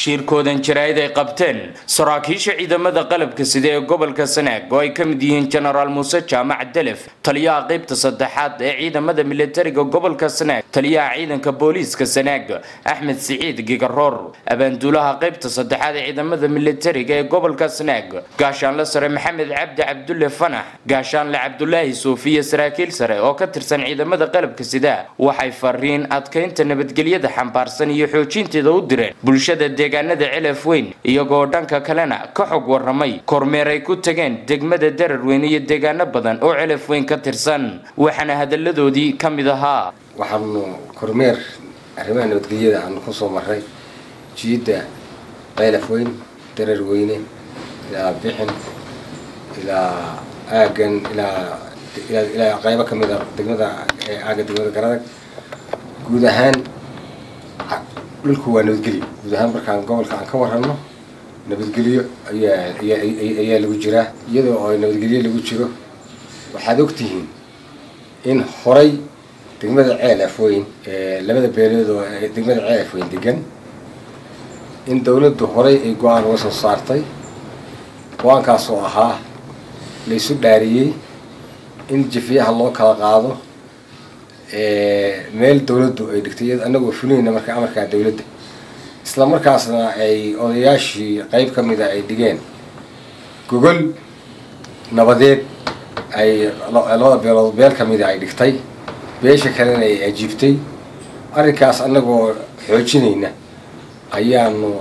shirkoodan jaraa'id ay qabteen saraakiisha ciidamada qalabka sida ee gobolka sanaag oo ay ka mid yihiin jenaraal muuse jaamac delef taliyaha qaybta saddexaad ee ciidamada militariga gobolka sanaag taliyaha ciidanka booliiska sanaag axmed siciid gigaroor abaanduulaha qaybta saddexaad ee ciidamada militariga ee gobolka sanaag gaashaanle sare maxamed cabdi cabdulle fanax gaashaanle cabdulaahi suufiya saraakiil sare oo ka tirsan ciidamada qalabka sida waxay fariin adkaynta nabadgelyada xambaarsan iyo xoojinteeda u direen bulshada deegaanada celaf weyn iyagoo dhanka kalena ka xog waramay kormeer ay ku tageen degmada dararweyn iyo deegaano badan oo celaf weyn ka tirsan waxaana hadalladoodii ka mid ahaa waxaanu kormeer arrimaha nabadgelyada aanu kusoo maray jiidda qaylaf weyn darar weyne ilaa bixin ilaa aagan ilaa ilaa qaybo ka mid a degmada aaga degmada garadag guud ahaan dhulku waa nabadgelyo guud ahaan markaan gobolka aan ka warrano nabadgelyo ayaa ayaa lagu jiraa iyadoo oo nabadgelyo lagu jiro waxaad ogtihiin in horay degmada ceel afweyn labada beelood oo degmada ceel afweyn degan in dawladdu horay ay go-aan uga soo saartay go-aankaas oo ahaa laysu dhaariyey in jifiyaha loo kala qaado meel dawladdu ay dhigtay annagoo fulinayna marka amarkaa dawladda isla markaasna ay odayaashii qayb ka mida ay dhigeen gogol nabadeed ay labada beelood beel ka mida ay dhigtay beesha kalena ay ajiibtay arrinkaas annagoo xoojinayna ayaanu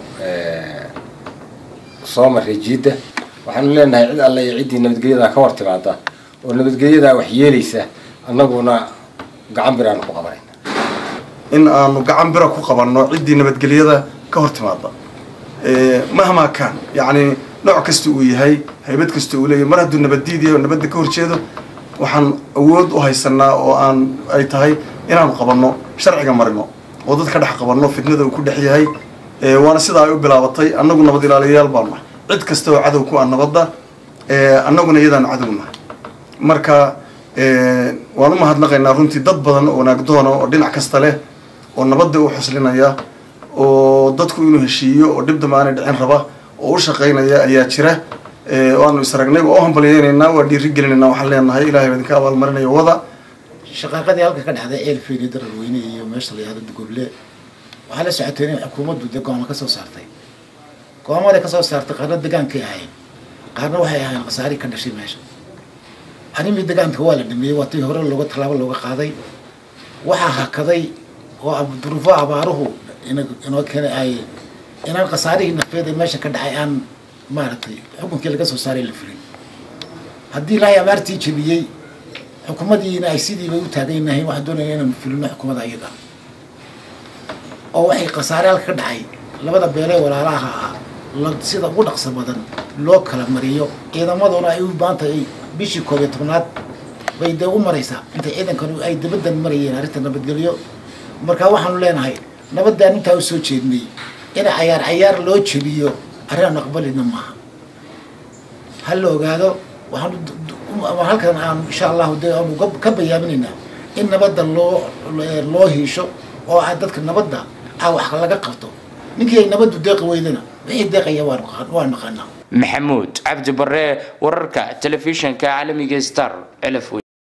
soo marray jiidda waxaanu leenahay cid alle iyo ciddii nabadgelyadaa ka hor timaada oo nabadgelyadaa wax yeelaysa annaguna gacan biraanu ku qabanayna in aanu gacan bira ku qabanno ciddii nabadgelyada ka hor timaada mahmaa kaan yacni nooc kasta uu yahay haybad kasta uu leeyahay mar hadduu nabaddiidiya oo nabadda ka horjeedo waxaan awood u haysanaa oo aan ay tahay inaanu qabanno sharciga marino oo dad ka dhex qabanno fitnada uu ku dhex yahay waana sidaa ay u bilaabatay annagu nabad ilaaliyayaal baanu nahay cid kasta oo cadow ku ah nabadda annaguna iyadaanu cadow nahay marka waan u mahadnaqaynaa runtii dad badan oo wanaagdoona oo dhinac kasta leh oo nabadda u xuslinaya oo dadku inuu heshiiyo oo dhib damba aanay dhicin raba oo u shaqaynaya ayaa jira waanu isragnay waa u hambalyeynaynaa waa dhiiri gelinaynaa waxaan leenahay ilahay idinka abaalmarinayo wada shaqaaqadii halka ka dhexday ceelfeyn iyo dararweyne iyo meesha la yihahdo dugoble waxaa la socotay in xukuumaddu dee go-aama ka soo saartay go-aamaday ka soo saartay qaarna degaankay ahayn qaarna waxay ahayn khasaari ka dhashay meesha arrimii degaanka waa la dhameeyey waa tii hore looga tallaabo looga qaaday waxaa hakaday oo duruufo abaaruhu inoo keenay ay inaan khasaarihii nafeed ee meesha ka dhacay aan maaragtay xukunkii laga soo saaray la fulin haddii ilaahay abaartii jebiyey xukuumadiina ay sidiiba u taagan nahayn waxaan doonaya inaanu fulino xukuumadda ayaga oo waxay khasaare halka ka dhacay labada beelee walaalaha ah sida ugu dhaqso badan loo kala mariyo ciidamaduna ay u baantahay bishii koob iyo tobnaad bay dee u maraysaa intay ciidankan ay dabadan marayeen arrinta nabadgelyo marka waxaanu leenahay nabadaan intaa u soo jeednay in cayaar cayaar loo jebiyo arrin aan aqbalina maaha ha la ogaado waxaan halkan aan insha allahu de aanu ka bayaaminaynaa in nabadda loo loo hiisho oo a dadka nabadda a wax laga qabto ninkii ay nabaddu deeqi weydana wixii deeqaya waa naqaanaa maxamuud cabdi bare wararka telefishinka caalamiga star celaf